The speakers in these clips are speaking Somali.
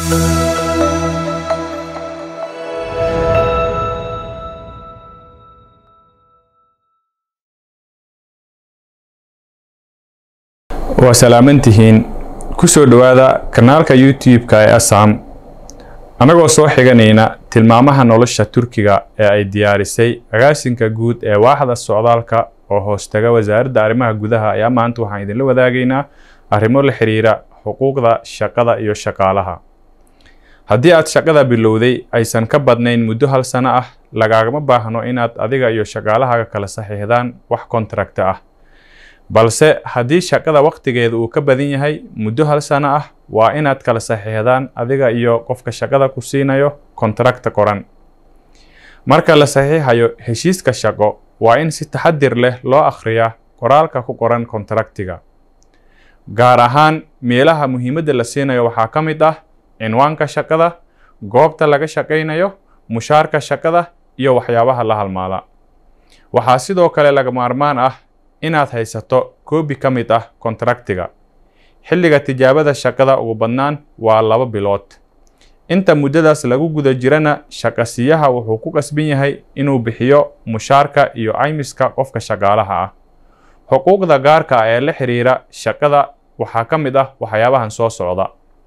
waa salaamantihiin kusoo dhowaada kanaalka youtube-ka ee assam annagoo soo xiganayna tilmaamaha nolosha turkiga ee ay diyaarisay agaasinka guud ee waaxda socdaalka oo hoostaga wasaaradda arrimaha gudaha ayaa maanta waxaan idinla wadaagaynaa arrimo la xiriira xuquuqda shaqada iyo shaqaalaha haddii aad shaqada bilowday aysan ka badnayn muddo hal sano ah lagaagama baahno inaad adiga iyo shaqaalahaaga kala saxiixdaan wax kontrakta ah balse haddii shaqada wakhtigeeda uu ka badan yahay muddo hal sano ah waa inaad kala saxiixdaan adiga iyo qofka shaqada ku siinayo kontrakta qoran marka la saxiixayo heshiiska shaqo waa in si taxadir leh loo akhriyaa qoraalka ku qoran kontraktiga gaar ahaan meelaha muhiimadda la siinayo waxaa ka mid ah cinwaanka shaqada goobta laga shaqaynayo mushaarka shaqada iyo waxyaabaha la halmaala waxaa sidoo kale laga maarmaan ah inaad haysato koobi ka mid ah kontraktiga xilliga tijaabada shaqada ugu badnaan waa laba bilood inta muddadaas lagu guda jirana shaqasiyaha wuxuu ku qasban yahay inuu bixiyo mushaarka iyo caymiska qofka shaqaalaha ah xuquuqda gaarka ah ee la xiriira shaqada waxaa ka mid ah waxyaabahan soo socda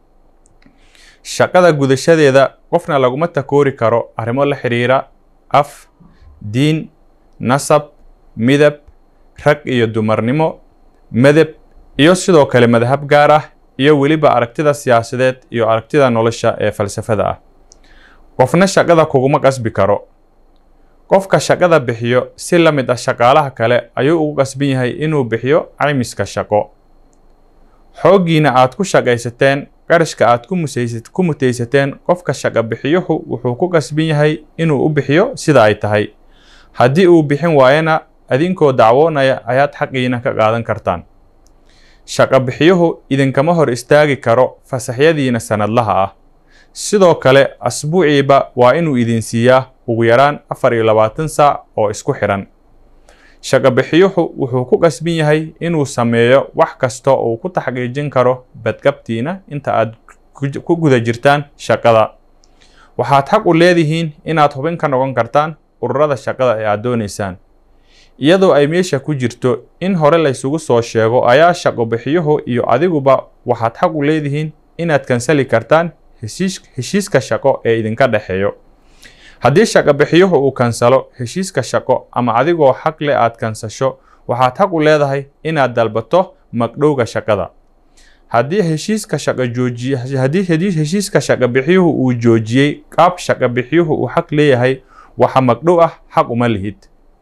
shaqada gudashadeeda qofna laguma takoori karo arrimo la xiriira af diin nasab midab rag iyo dumarnimo medeb iyo sidoo kale madhab gaar ah iyo weliba aragtida siyaasadeed iyo aragtida nolosha ee falsafada ah qofna shaqada kuguma qasbi karo qofka shaqada bixiyo si la mid ah shaqaalaha kale ayuu ugu qasban yahay inuu bixiyo caymiska shaqo xooggiina aad ku shaqaysateen qarashka aad ku mutaysateen qofka shaqa bixiyuhu wuxuu ku qasban yahay inuu u bixiyo sida ay tahay haddii uu bixin waayana adinkoo dacwoonaya ayaad xaqiina ka qaadan kartaan shaqa bixiyuhu idinkama hor istaagi karo fasaxyadiina sanadlaha ah sidoo kale asbuuciiba waa inuu idin siiyaa ugu yaraan afar iyo labaatan saac oo isku xidhan shaqa bixiyuhu wuxuu ku qasban yahay inuu sameeyo wax kasta uu ku taxqiijin karo badqabtiina inta aad ku guda jirtaan shaqada waxaad xaq u leedihiin inaad hubin ka noqon kartaan ururada shaqada ee aad doonaysaan iyadoo ay meesha ku jirto in hore laysugu soo sheego ayaa shaqo bixiyuhu iyo adiguba waxaad xaq u leedihiin inaad kansali kartaan heshiiska shaqo ee idinka dhexeeyo haddii shaqo bixiyuhu uu kansalo heshiiska shaqo ama adigoo xaq leh aad kansasho waxaad xaq u leedahay inaad dalbato magdhowga shaqada haddii heshiiska shaqo joojiye haddii heshiiska shaqo bixiyuhu uu joojiyey qaab shaqo bixiyuhu uu xaq leeyahay waxa magdhow ah xaq uma lihid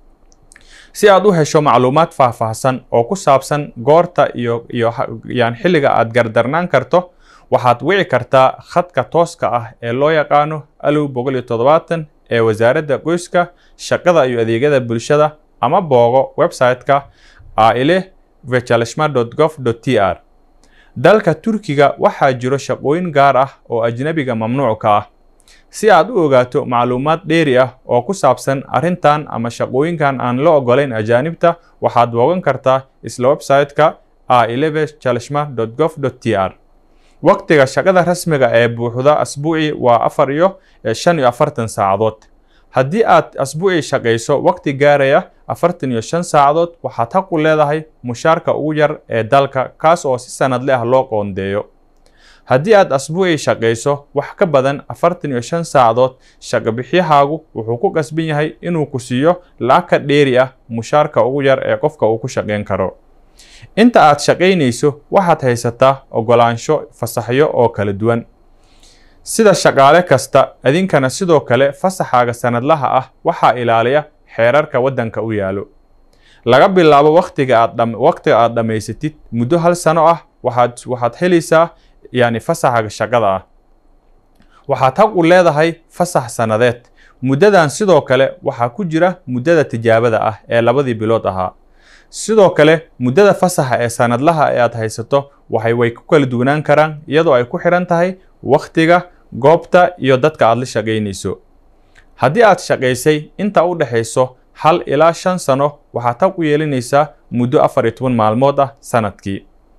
si aad u hesho macluumaad faahfaahsan oo ku saabsan goorta iyo iyo yan xilliga aad gardarnaan karto waxaad wici kartaa khadka tooska ah ee loo yaqaano alow boqol iyo toddobaatan ee wasaaradda qoyska shaqada iyo adeegyada bulshada ama boogo website-ka aile vechalishma gov t r dalka turkiga waxaa jiro shaqooyin gaar ah oo ajnabiga mamnuuc ka ah si aad u ogaato macluumaad dheeri ah oo ku saabsan arrintan ama shaqooyinkan aan la ogolayn ajaanibta waxaad boogan kartaa isla website-ka aileve chalishma gov t r waqtiga shaqada rasmiga ee buuxda asbuuci waa afar iyo shan iyo afartan saacadood haddii aad asbuuci shaqayso waqti gaaraya afartan iyo shan saacadood waxaad xaq u leedahay mushaarka ugu yar ee dalka kaas oo si sanadle ah loo qoondeeyo haddii aad asbuuci shaqayso wax ka badan afartan iyo shan saacadood shaqabixyahaagu wuxuu ku qasban yahay inuu ku siiyo lacag ka dheeri ah mushaarka ugu yar ee qofka uu ku shaqayn karo inta aad shaqaynayso waxaad haysataa ogolaansho fasaxyo oo kala duwan sida shaqaale kasta idinkana sidoo kale fasaxaaga sanadlaha ah waxaa ilaaliya xeerarka waddanka u yaalo laga bilaabo waqtiga aad waqtiga aad dhammaysatid muddo hal sano ah waxaad waxaad helaysaa yani fasaxa shaqada ah waxaad xaq u leedahay fasax sannadeed muddadan sidoo kale waxaa ku jira muddada tijaabada ah ee labadii bilood ahaa sidoo kale muddada fasaxa ee sanadlaha ee aad haysato waxay way ku kala duwanaan karaan iyadoo ay ku xiran tahay wakhtiga goobta iyo dadka aad la shaqaynayso haddii aad shaqaysay inta u dhexayso hal ilaa shan sano waxaad xaq u yeelanaysaa muddo afar iyo toban maalmood ah sanadkii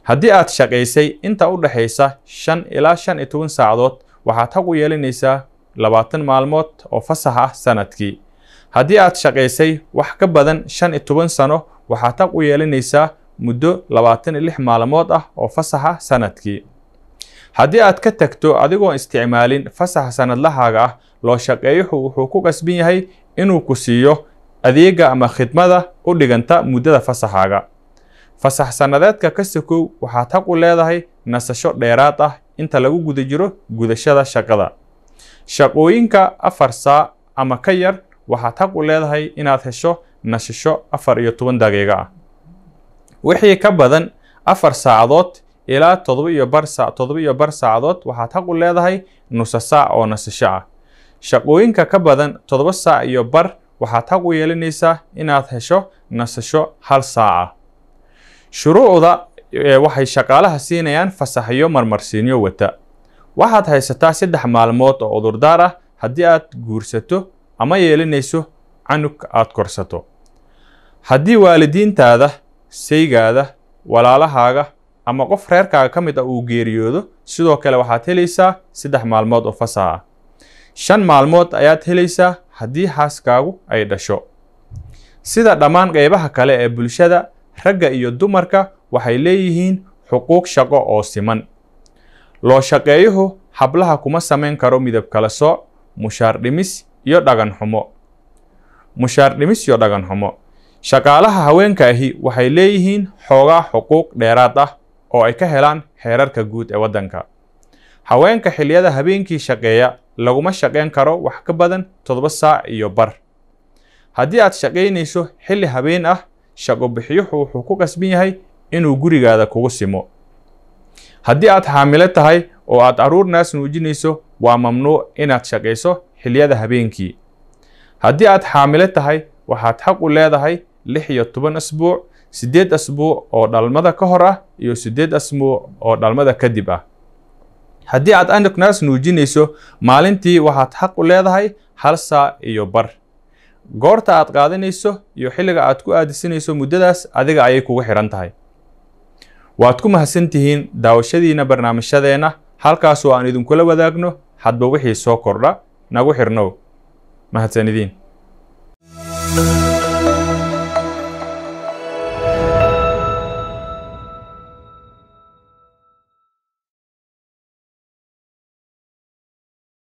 haddii aad shaqaysay inta u dhexaysa shan ilaa shan iyo toban saacadood waxaad xaq u yeelanaysaa labaatan maalmood oo fasax ah sanadkii haddii aad shaqaysay wax ka badan shan iyo toban sano waxaad xaq u yeelanaysaa muddo labaatan iyo lix maalmood ah oo fasax ah sanadkii haddii aad ka tagto adigoon isticmaalin fasaxa sanadlahaaga ah loo shaqeeyuhu wuxuu ku qasban yahay inuu ku siiyo adeega ama khidmada u dhiganta muddada fasaxaaga fasax sannadeedka ka sokow waxaad xaq u leedahay nasasho dheeraad ah inta lagu guda jiro gudashada shaqada shaqooyinka afar saac ama ka yar waxaad xaq u leedahay inaad hesho nasasho afar iyo toban daqiiqo ah wixii ka badan afar saacadood ilaa todoba iyo bar saa todoba iyo bar saacadood waxaad xaq u leedahay nusa saac oo nasasho ah shaqooyinka ka badan todoba saac iyo bar waxaad xaq u yeelanaysaa inaad hesho nasasho hal saac ah shuruucda waxay shaqaalaha siinayaan fasaxyo marmarsiinyo wata waxaad haysataa saddex maalmood oo cudurdaar ah haddii aad guursato ama yeelanayso canug aad korsato haddii waalidiintaada saygaada walaalahaaga ama qof reerkaaga ka mid ah uu geeriyoodo sidoo kale waxaad helaysaa saddex maalmood oo fasax ah shan maalmood ayaad helaysaa haddii xaaskaagu ay dhasho sida dhammaan qeybaha kale ee bulshada ragga iyo dumarka waxay leeyihiin xuquuq shaqo oo siman loo shaqeeyuhu hablaha kuma samayn karo midab kala sooc mushaar dhimis iyo dhagan xumo mushaar dhimis iyo dhagan xumo shaqaalaha haweenka ahi waxay leeyihiin xoogaa xuquuq dheeraad ah oo ay ka helaan xeerarka guud ee waddanka haweenka xilliyada habeenkii shaqeeya laguma shaqayn karo wax ka badan toddoba saac iyo bar haddii aad shaqaynayso xilli habeen ah shaqo bixiyuhu wuxuu ku qasban yahay inuu gurigaada kugu simo haddii aad xaamilo tahay oo aad carruur naas nuujinayso waa mamnuuc inaad shaqayso xilliyada habeenkii haddii aad xaamilo tahay waxaad xaq u leedahay lix iyo toban asbuuc siddeed asbuuc oo dhalmada ka hor ah iyo siddeed asbuuc oo dhalmada kadib ah haddii aad anug naas nuujinayso maalintii waxaad xaq u leedahay hal saac iyo bar goorta aad qaadanayso iyo xilliga aad ku aadisanayso muddadaas adiga ayay kugu xidhan tahay waad ku mahadsan tihiin daawashadiina barnaamijyadeenna halkaasoo aan idinkula wadaagno hadba wixii soo kordha nagu xirnow mahadsan idiin